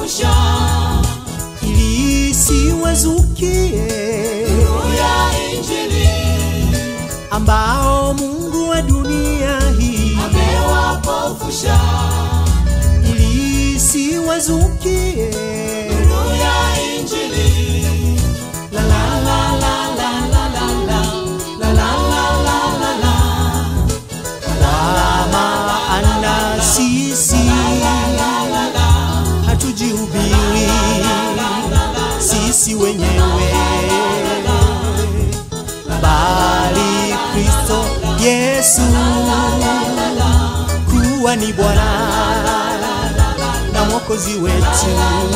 amewapofusha ili isiwazukie nuru ya Injili, ambao Mungu wa dunia hii amewapofusha ili isiwazukie nuru ya Injili. la la la la la la la la la la la la la la kwa maana sisi hatujihubiri sisi wenyewe bali Kristo Yesu kuwa ni Bwana na Mwokozi wetu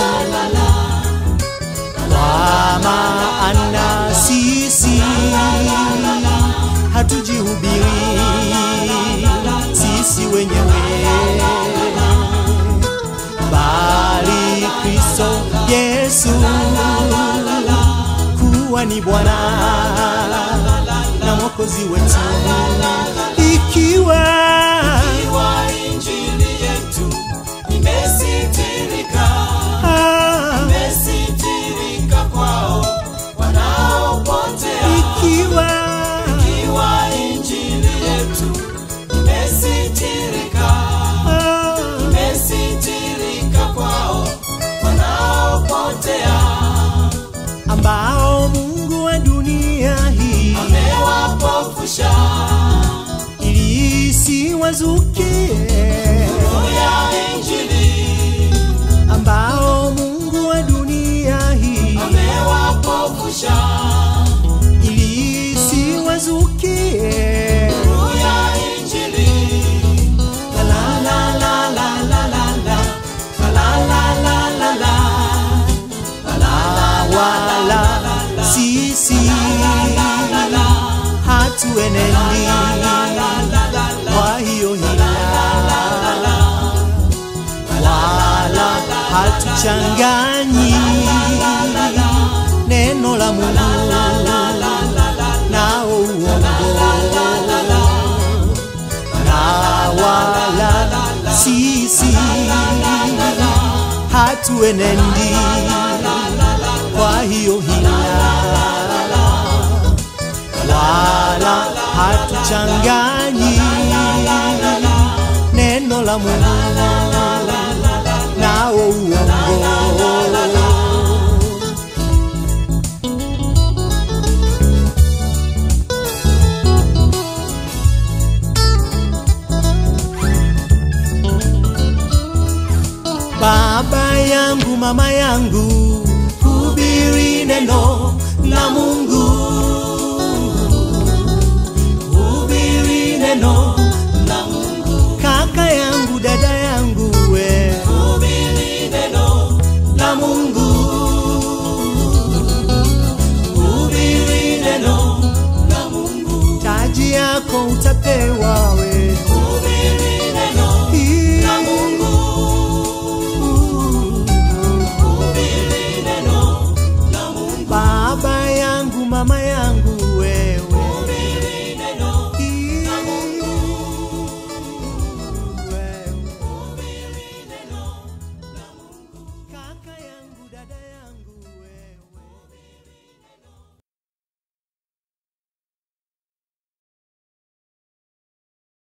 kwa maana sisi hatujihubiri sisi wenyewe bali Kristo Yesu kuwa ni Bwana na Mwokozi wetu ikiwa Iwa Injili yetu imesitirika, ah, imesitirika kwao wanaopotea. ikiwa Iwa Injili yetu imesitirika, ah, imesitirika kwao wanaopotea. ambao Mungu wa dunia hii Amewapofusha ili isiwazukie nuru ya Injili, ambao Mungu wa dunia hii amewapofusha ili isiwazukie nuru ya Injili. la la la la la la la la la la la la la la wala sisi hatuenendi kwa hiyo hila wala hatuchanganyi neno la Mungu nao uongo na wala sisi hatuenendi kwa hiyo hila wala hatuchanganyi neno la Mungu nao uongo Baba yangu, mama yangu, hubiri neno la Mungu, hubiri neno la Mungu. Kaka yangu, dada yangu, we Hubiri neno la Mungu, hubiri neno la Mungu, taji yako utapewa we